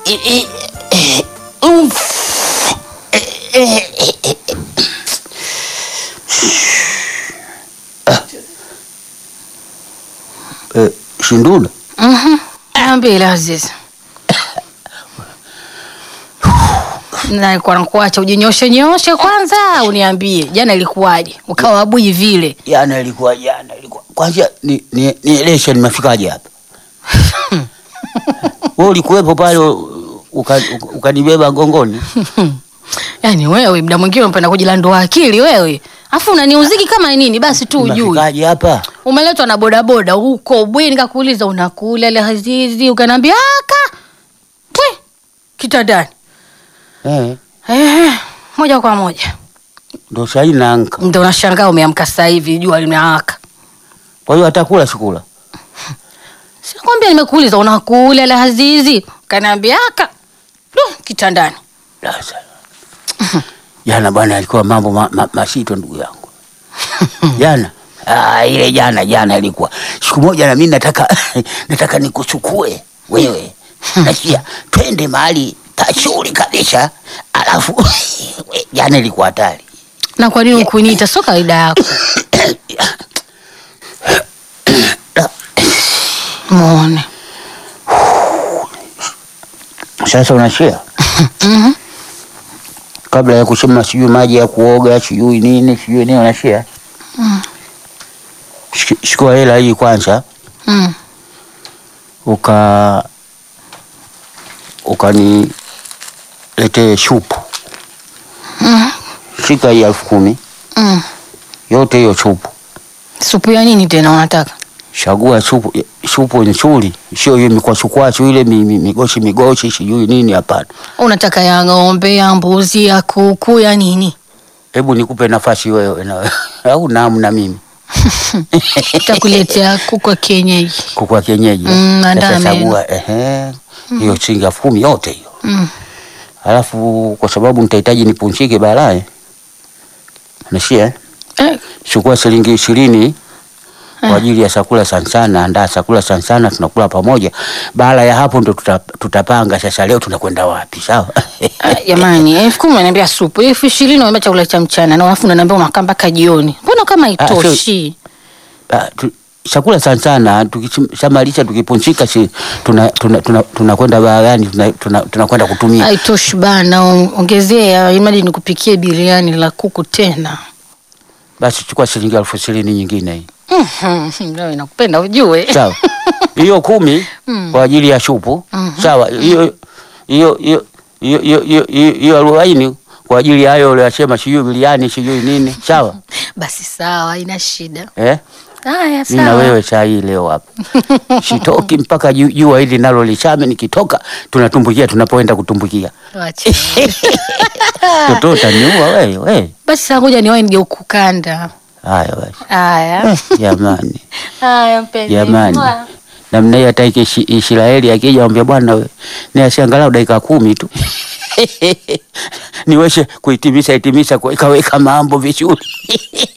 Eh, Shindula, Ambile Azizi, nalikuwa nakuacha ujinyoshe nyoshe kwanza, uniambie jana ilikuwaje, ukawa bui vile. jana ilikuwa jana ilikuwa kwanza, ni ni nieleshe nimefikaje hapa? Wewe ulikuwepo pale uka- uka- ukanibeba gongoni. Yaani wewe muda mwingine unapenda kujilandua akili wewe, afu unaniuziki kama nini? Basi tu ujui Nimefikaje hapa? umeletwa na bodaboda huko bweni, nikakuuliza unakula ile Azizi, ukaniambia aka we kitandani. Eh, Ehe, moja kwa moja ndo sahii naanka. ndio unashangaa umeamka sasa hivi jua limewaka. Kwa hiyo atakula sikula. Sinakwambia nimekuuliza unakula ile Azizi, ukaniambia aka du, kitandani. Sasa jana bwana, alikuwa mambo ma, ma, masito ndugu yangu jana. Ah, ile jana jana ilikuwa siku moja, na mimi nataka nataka nikuchukue wewe, nasikia twende mahali pazuri kabisa, alafu we, jana ilikuwa hatari. Na kwa nini ukuniita? Sio kawaida yako. Muone Sasa unashia kabla ya kusema sijui maji ya kuoga sijui nini sijui nini, unashia Shik- chukua hela hii kwanza mm. uka ukaniletee shupu Mm. shika hii elfu kumi Mm. yote hiyo chupu, Supu ya nini tena unataka? chagua supu supu nzuri, sio hiyo mikwachukwachu ile mi- mi- migoshi migoshi sijui nini. Hapana, Unataka ya ng'ombe, ya mbuzi, ya kuku, ya nini? hebu nikupe nafasi wewe na wewe au namna mimi Takuletea kuku wa kienyeji. kuku wa kienyeji eh? Mm, andaa Sasa meno. chagua ehe, hiyo shilingi elfu kumi yote hiyo Mm. alafu kwa sababu nitahitaji nipunchike baadaye, nashia eh? Eh, chukua shilingi ishirini kwa ajili ya chakula sansana. Andaa chakula sansana, tunakula pamoja. Baada ya hapo ndo tuta, tutapanga sasa, leo tunakwenda wapi? Sawa ah, Jamani, elfu kumi unaniambia supu, elfu ishirini unaniambia chakula cha mchana, na alafu unaniambia unakaa mpaka jioni. Mbona kama haitoshi? Ah, tu- chakula sansana tukishamalisha tukipunchika, si tunakwenda tuna, tuna, tunakwenda baharani tunakwenda tuna, tunakwenda kutumia. Haitoshi bana, on- ongezea imadi nikupikie biriani la kuku tena. Basi chukua shilingi elfu ishirini nyingine hii Mhm, Leo inakupenda ujue. sawa. Hiyo kumi kwa ajili ya shupu sawa. Hiyo hiyo hiyo hiyo hiyo hiyo hiyo- hiyo arobaini kwa ajili ya hayo uliyosema, sijui biliani sijui nini, sawa Basi sawa, haina shida. eh? Haya Mimi na sawa. wewe saa hii leo hapa sitoki mpaka ju- jua hili nalo lichame. Nikitoka tunatumbukia tunapoenda kutumbukia. Wacha. Toto utaniua wewe wewe. Basi sasa ngoja niwahi nije ukukanda. Haya basi Haya. jamani, Haya mpenzi. jamani, Mwah. namna hiyo hata iki- Ishi- Israeli akija ambia bwana we ni asiangalau dakika kumi tu niweze kuhitimisha hitimisha kuweka weka mambo vizuri